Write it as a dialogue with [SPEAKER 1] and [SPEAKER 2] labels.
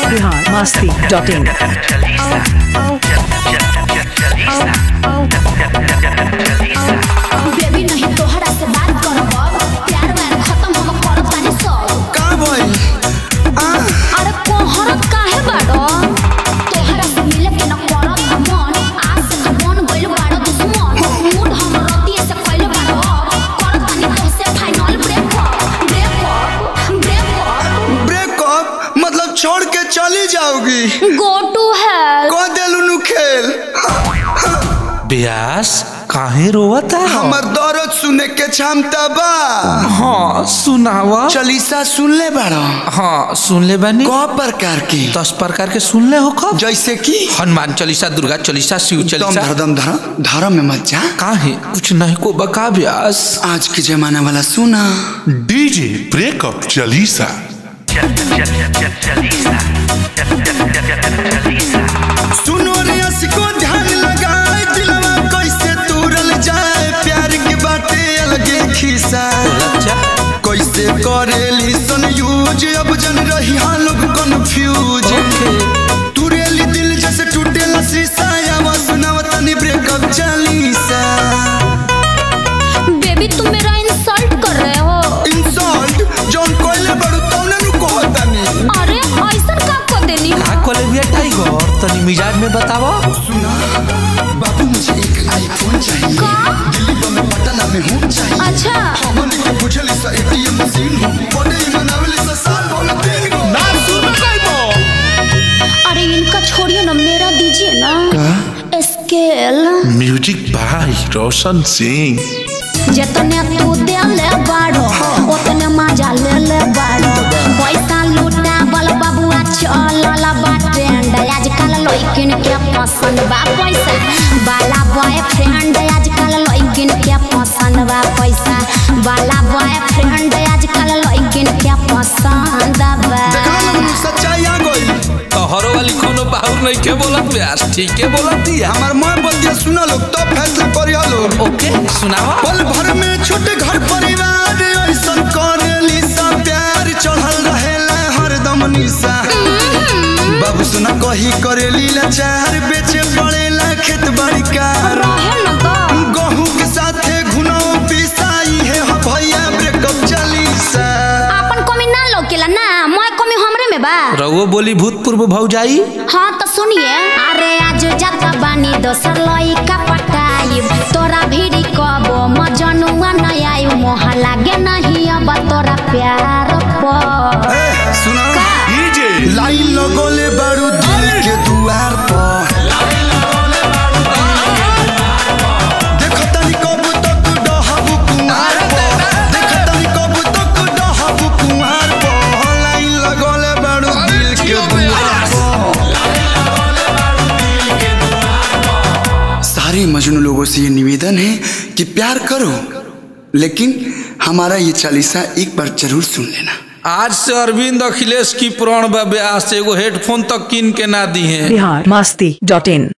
[SPEAKER 1] Bihar Masti dot in
[SPEAKER 2] baby नहीं तोहरा से बात करब प्यार व्यार खत्म हम करब तानी सब
[SPEAKER 3] का भइल
[SPEAKER 2] अरे कोहरत काहे बाड़ो तोहरा से मिले के न करब मन आज से तो मन गइल बाड़ो दुश्मन मूड हम रतिए से कइले बाड़ो करब तानी तोहसे final breakup breakup breakup
[SPEAKER 3] breakup मतलब छोड़ के चली जाओगी
[SPEAKER 2] गो टू हेल
[SPEAKER 3] कह देलू नु खेल
[SPEAKER 4] ब्यास काहे रोवता
[SPEAKER 3] हमर दर्द सुने के क्षमता बा
[SPEAKER 4] हाँ सुनावा
[SPEAKER 3] चलीसा सुन ले बाड़ा
[SPEAKER 4] हाँ सुन ले बानी
[SPEAKER 3] क प्रकार की
[SPEAKER 4] दस प्रकार के सुन ले हो कब
[SPEAKER 3] जैसे कि
[SPEAKER 4] हनुमान चालीसा दुर्गा चालीसा शिव
[SPEAKER 3] दम
[SPEAKER 4] चालीसा
[SPEAKER 3] धर दम धर धर्म में मत जा
[SPEAKER 4] काहे कुछ नहीं को बका ब्यास
[SPEAKER 3] आज के जमाना वाला सुना
[SPEAKER 5] डीजे ब्रेकअप चालीसा
[SPEAKER 3] सुनो रे को ध्यान लगाए दिलवा कैसे तूरल जाए प्यार के बातें अलगे खिसा
[SPEAKER 4] अच्छा
[SPEAKER 3] कैसे करेली सन यूज अब जन रही हाँ लोग कंफ्यूज तुरेली दिल जैसे टूटेला शीशा आवा सुनावा तनी ब्रेकअप चालीसा
[SPEAKER 2] बेबी तुम मेरा इंसल्ट कर रहे हो
[SPEAKER 3] इंसल्ट जौन कोइले बड़ू तौने नु कहतानी
[SPEAKER 2] अरे ऐसा का कर देनी
[SPEAKER 4] का कॉलेज बिया टाइगर तनी मिजाज में बतावा
[SPEAKER 3] सुना बाबू मुझे एक आईफोन चाहिए
[SPEAKER 2] का
[SPEAKER 3] दिल्ली में पटना में हूँ चाहिए
[SPEAKER 2] अच्छा
[SPEAKER 3] हमन के पूछली सा एटीएम मशीन हो बड़े मनावली सा साल भर में तीन गो ना
[SPEAKER 2] अरे इनका छोड़िए ना मेरा दीजिए ना स्केल
[SPEAKER 5] म्यूजिक बाय रोशन सिंह
[SPEAKER 2] जितने तू दे ले बाड़ो उतने मजा ले ले बाड़ो पैसा लूटा बल बबुआ चल बा ट्रेंड आजकल लइकिन के पसंद बा पैसा बाला बॉयफ्रेंड आजकल लइकिन के पसंद बा पैसा बाला बॉयफ्रेंड आजकल लइकिन के पसंद बा
[SPEAKER 3] देखला लोग सच्चाई आ गई
[SPEAKER 4] तोहरो वाली कोनो बाहुर नहीं के बोलत ब्यास ठीक के बोलत दिया
[SPEAKER 3] हमार माँ बतिया सुना लोग तो फैसला करिया लोग
[SPEAKER 4] ओके सुनावा
[SPEAKER 3] पल भर में छोटे घर परिवार ऐसन करेली सा प्यार चढ़ल रहेला हरदम निशा बाबू सुना कही करेली लाचार बेचे पड़ेला खेत बाड़ी का
[SPEAKER 2] रहे न तो
[SPEAKER 3] गहूं के साथे घुनो पिसाई है हो भैया ब्रेकअप चालीसा
[SPEAKER 2] अपन कमी ना लौकेला ना मैं कमी हमरे में बा
[SPEAKER 4] रघुओ बोली भूतपूर्व भौजाई
[SPEAKER 2] हाँ तो सुनिए अरे आज जाता बानी दोसर लइका पटाई तोरा भीड़ी कबो मजनुआ न आयु मोह लागे नहीं अब तोरा प्यार पर
[SPEAKER 3] ए, सुना
[SPEAKER 5] डीजे
[SPEAKER 3] लाइन लगोले बारू दिल के दुआर पर देखो तनी कब तक डहबू कुमार पर देखो तनी कब तक डहबू कुमार पर लाइन लगोले बारू दिल के दुआर पर सारे मजनू लोगों से ये निवेदन है कि प्यार करो लेकिन हमारा ये चालीसा एक बार जरूर सुन लेना
[SPEAKER 4] आज से अरविंद अखिलेश की प्राण बा ब्यास एगो हेडफोन तक किन के ना दी है
[SPEAKER 1] बिहार मस्ती डॉट इन